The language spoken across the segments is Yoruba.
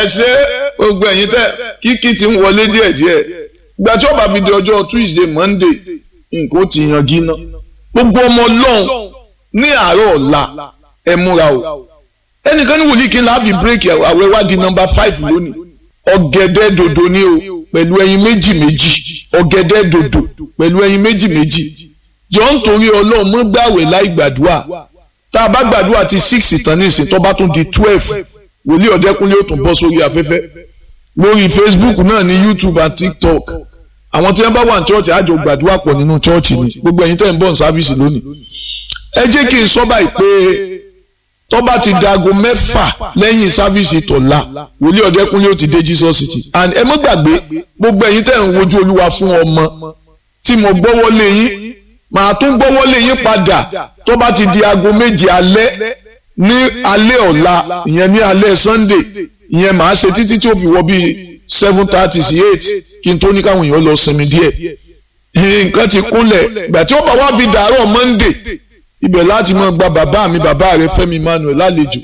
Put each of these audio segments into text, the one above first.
ṣe gbogbo ẹ̀yin tẹ́ kíkí ti ń wọlé díẹ̀díẹ̀ ìgbà tí ó bá fi di ọjọ́ Tuesday Monday nǹkan ó ti yanjú ná gbogbo ọmọ Ọlọ́run ní àárọ̀ ọ̀la ẹ múra o ẹnìkan ní wòlíì kí n láàbì bírèkì àwẹ̀ wá di nọ́mbà five lónìí ọ̀gẹ̀dẹ̀ dòdò ni o pẹ̀lú ẹyin méjì méjì ọ̀gẹ̀dẹ̀ dòdò pẹ̀lú ẹyin méjì méjì jọ ń torí Ọlọ́run mọ́ gbàwẹ̀ láì gbàdúrà tá a bá gbàdúrà ti six tán ní ìsìn tó bá tún di twelve wòlíì ọ̀dẹ́kúnlé ó tún bọ́ sórí afẹ́fẹ́ lórí Facebook náà ní YouTube àti TikTok àwọn tí wọ́n bá wà ní chọ́ọ̀chì àjọ gbàdúrà pọ̀ nínú chọ́ọ̀chì ni gbogbo ẹ̀yin tẹ́ ń bọ̀ ní sáfíìsì lónìí ẹ jẹ́ kí n sọ báyìí pé tó bá ti dago mẹ́fà lẹ́yìn sáfíìsì tọ̀la wòlíì ọ̀dẹ́kúnlé ó ti dé Jesus City and ẹ mọ́ gbàgbé gbogbo ẹ̀yin tẹ́ ń wojú olúwa fún ọmọ tí mo gbọ́wọ́ lé yín màá tún gbọ́wọ́ lé yín padà tó bá ti di aago méje alẹ́ ní alẹ́ ọ̀la ìyẹn ní alẹ́ Sunday ìyẹn màá ṣe títí tí ó fi wọ bíi seven thirty sí eight kí n tó ní káwọn èèyàn lọ sinmi díẹ̀ nǹkan ti kúnlẹ̀ ìgbà tí ó bá wá fi dàárọ̀ Monday ibẹ̀ láti máa gba bàbá mi bàbá rẹ Fẹ́mi Emmanuel lálejò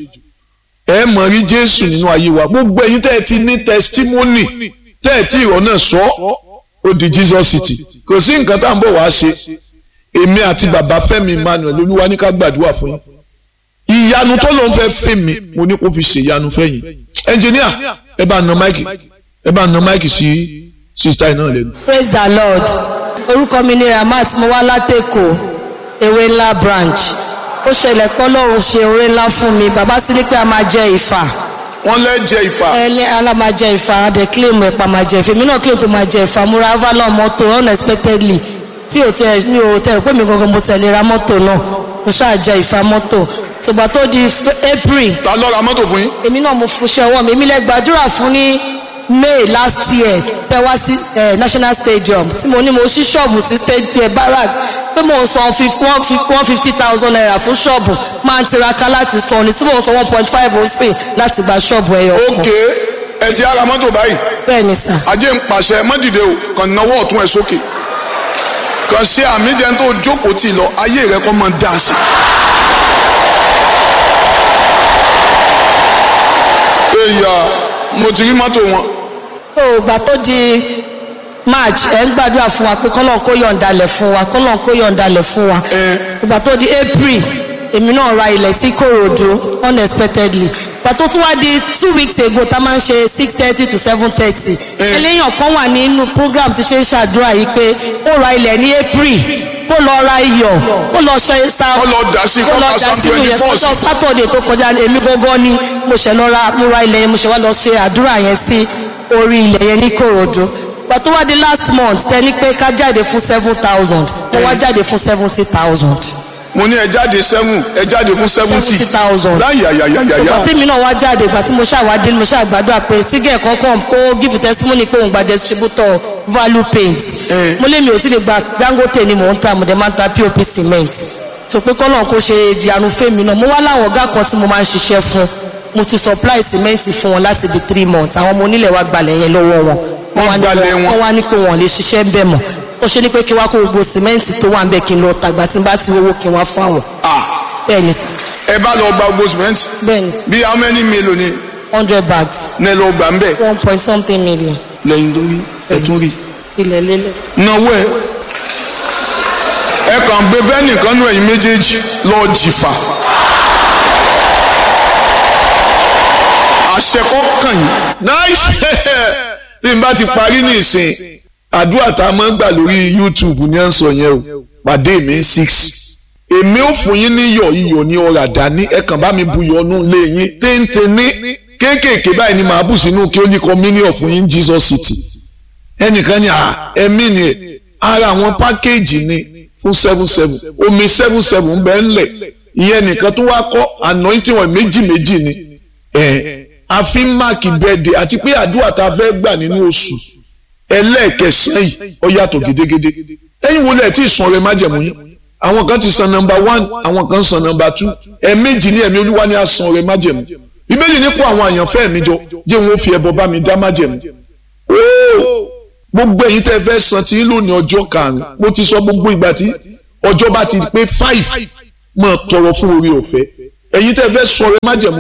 ẹ mọ̀ rí Jésù nínú ayé wa gbogbo ẹ̀yin tẹ́ ẹ ti ní testimony tẹ́ ẹ tí ìrọ̀ náà sọ ó di Jesus City kò sí nǹkan tá à ń bọ̀ wá ṣe èmi àti bàbá Fẹ́mi Emmanuel olúwa ní ká gbàdúrà fún yín ìyanu tó ló ń fẹ́ fẹ́ mi mo ní kó fi ṣe ìyanu fẹ́yìn ẹnjìníà ẹ bá na máìkì ẹ bá na máìkì sí sísítà iná lẹ́nu. praise the lord orúkọ mi ni ramat mo wá látẹ̀kọ̀ ewé ńlá branch ó ṣẹlẹ̀ pé ọlọ́run ṣe oore ńlá fún mi bàbá sí ní pé a máa jẹ ìfà wọ́n lẹ́ jẹ ìfà. ẹlẹ́ ala máa jẹ ìfà adẹ claim ẹ̀pà máa jẹ ìfà èmi náà claim pé máa jẹ ìfà mo ra avalon mọ́tò unexpectedly tí ò tẹ mi ò tẹ pé mi gangan mo tẹ̀lé ra mọ́tò náà mo ṣáà jẹ ìfà mọ́tò ṣùgbọ́n tó di april ta ló ra mọ́tò fún yín. èmi náà mo fún iṣẹ́ ọwọ́ mi èmi lẹ gbàdúrà fún ní may last year tẹ wá sí national stadium tí mo ní mo ṣí ṣọ́ọ̀bù sí stadium barracks pé mo ń san one fifty thousand naira fún ṣọ́ọ̀bù máa ń tiraka láti san ni tí mo ń san one point five ó sì láti gba ṣọ́ọ̀bù ẹyọ kan. ok ẹ ti ara mọ́tò báyìí bẹ́ẹ̀ ni sà. ajé ń pàṣẹ mọ́dìde o kàn náwó ọ̀tún ẹ̀ sókè kàn ṣe àmì jẹun tó jókòó tì lọ ayé rẹ kọ́ mọ́ dá sí. èyà mo ti rí mọ́tò wọn. tó o gbà tó di march ẹ ń gbàdúrà fún wa pé kọ́lọ́n kó yọ̀ǹdalẹ̀ fún wa kọ́lọ́n kó yọ̀ǹdalẹ̀ fún wa ìgbà tó di april èmi náà ra ilẹ̀ sí korodu unexpectedly ìgbà tó tún wá di two weeks ago tá a máa ń ṣe six thirty to seven thirty eléyàn kan wà nínú program tí ṣe ń ṣàdúrà yìí pé ó ra ilẹ̀ ní april kó lọ ra iyọ̀ kó lọ ṣe sa Kó lọ dà sí, kó lọ ka dà Psalm sínú yẹn 24 kó sí. sọ sátọ̀dẹ̀ tó kọjá èmi gangan ni mo ṣe lọ ra mo ra ilẹ̀ yẹn mo ṣe wá lọ ṣe àdúrà yẹn sí orí ilẹ̀ yẹn ní korodu ìgbà tó wá di last month tẹni pé ká jáde fún seven thousand mo wá jáde fún seventy thousand mo ní ẹ jáde seven ẹ jáde fún seventy seventy thousand láyàyàyàyà ìgbà tí mi náà wá jáde ìgbà tí mo ṣàwádìí mo ṣàgbàdúrà pé tígẹ̀ kankan ó give testimony pé òun gba distributor value paint Eh. mo lé mi ò sì lè gba dangote ni mò ń ta mo dẹ̀ máa ń ta pop cement tó pé kọ́nà kó ṣe ìjìyànú fèmí náà mo wá láwọn ọ̀gá kan tí mo máa ń ṣiṣẹ́ fún mo ti supply cement fún wọn láti bí three months àwọn ọmọ onílẹ̀ wa gbalẹ̀ yẹn lọ́wọ́ wọn Wọ́n wá ní gbalẹ̀ wọn- wọn. wọ́n wá ní pé wọn ò lè ṣiṣẹ́ ń bẹ̀ mọ́ ó ṣe ní pé kí wá kó gbogbo cement tó wà ń bẹ̀ kí n lọ tàgbà tí n bá ti owó kí n wá fún àwọn ah bẹ́ẹ̀ ni sir. ẹ bá lọ gba gbogbo cement bẹ́ẹ̀ ni sir. bí how many mélòó ni hundred bags ní ẹ lọ gbà ń bẹ one point something million lẹ́yìn tó rí ẹ tún rí ilẹ̀ lélẹ̀. náwó ẹ ẹ kàn gbé fẹ́nìkan nù ẹ̀yìn méjèèjì lọ jìfà àṣẹ kọ́kàn yìí nice tí n bá ti parí ní ìsìn àdúrà tá a máa ń gbà lórí YouTube ní à ń sọ yẹn o pàdé mi six èmi ò fún yín ní iyọ̀ iyọ̀ ní ọ̀rà dání ẹ kàn bá mi bu iyọ̀ nù lé yín téńté ní kéékèèké báyìí ni màá bù sínú kí ó ní communion fún yín Jesus City ẹnìkan ní à ẹmí ni ẹ ara àwọn pákéèjì ni fún seven seven omi seven seven ń bẹ ńlẹ̀ ìyẹn nìkan tó wá kọ́ anointing wọn méjì méjì ni ẹ a fi ń máàkì bẹ́ẹ̀dẹ̀ àti pé àdúrà tá a fẹ́ gbà nínú oṣù ẹlẹ́ẹ̀kẹsàn yìí ó yàtọ̀ gédégédé ẹ̀yin wo lẹ̀ tí ì san ọrẹ májẹ̀mú yín àwọn kan ti san nọmba one àwọn kan san nọmba two ẹ̀ẹ̀mejì ní ẹ̀mí olúwa ni a san ọrẹ májẹ̀mú bíbélì ní kó àwọn àyànfẹ́ mi jọ jẹ́ wọn ó fi ẹbọ bá mi dá májẹ̀mú ooo gbogbo ẹ̀yin tẹ́ fẹ́ san tí ń lò ní ọjọ́ karùn-ún mo ti sọ gbogbo ìgbà tí ọjọ́ bá ti pé five máa tọrọ fún orí ọ̀fẹ́ ẹ̀yin tẹ́ fẹ́ sọ ọrẹ májẹ̀mú yín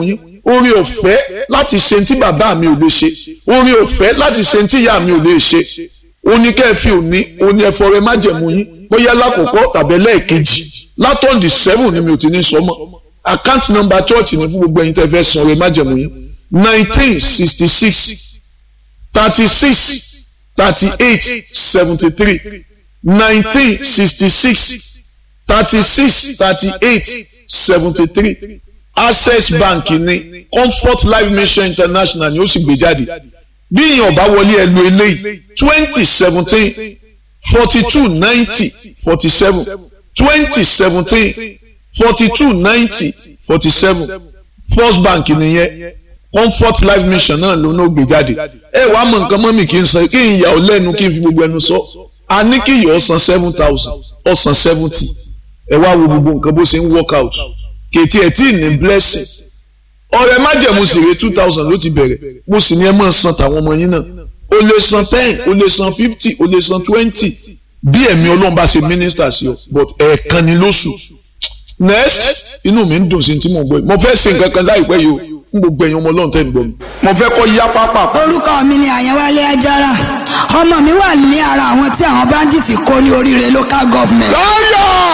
orí ọ̀fẹ́ láti ṣe tí bàbá mi ò lè ṣe orí ọ̀fẹ́ láti ṣe tí ìyá mi ò lè ṣe òní kẹ́ẹ̀fì òní òní ẹ̀fọ́ rẹ májẹ̀mú yín bóyá lákòókò tàbí lẹ́ẹ̀kejì látọ̀ǹdì seven ni mi ò ti ní sọ mọ́ account number church ni fún gbogbo ẹ̀yin tẹ́ fẹ́ san rẹ májẹ̀mú yín nineteen sixty six thirty six thirty eight seventy three nineteen sixty six thirty six thirty eight seventy three access bank ní comfort life mission international ni ó sì gbé jáde bí èèyàn bá wọlé ẹ lo eléyìí twenty seventeen forty two ninety forty seven twenty seventeen forty two ninety forty seven first bank nìyẹn comfort life mission náà ló náà gbé jáde ẹ wàá mọ nǹkan mọ́mì kí n san kí n yà ọ́ lẹ́nu kí n fi gbogbo ẹnu sọ a ní kí ìyọ̀ ọ̀sán seven thousand ọ̀sán seventy ẹ wá wo gbogbo nǹkan bó ṣe ń work out kètì ẹ̀ tí ì ní blessing ọ̀rẹ́ májẹ̀mú sèré two thousand ló ti bẹ̀rẹ̀ mo sì ní ẹ máa san tàwọn ọmọ yín náà o lè san ten o lè san fifty o lè san twenty bí ẹ̀mí ọlọ́run bá ṣe minister sí ọ but ẹ̀ẹ̀kan ni lóṣù next inú mi ń dùn sí ti mo gbọ́ yìí mo fẹ́ ṣe nǹkan kan láìpẹ́ yìí o n gbogbo ẹ̀yin ọmọ ọlọ́run tẹ́ ń gbọ́ mi. mo fẹ́ kọ́ yá pápá. orúkọ mi ni àyẹ̀wálé ajára ọmọ mi wà ní ara àwọn tí àwọn báńdíìtì kó ní oríire local government. láyà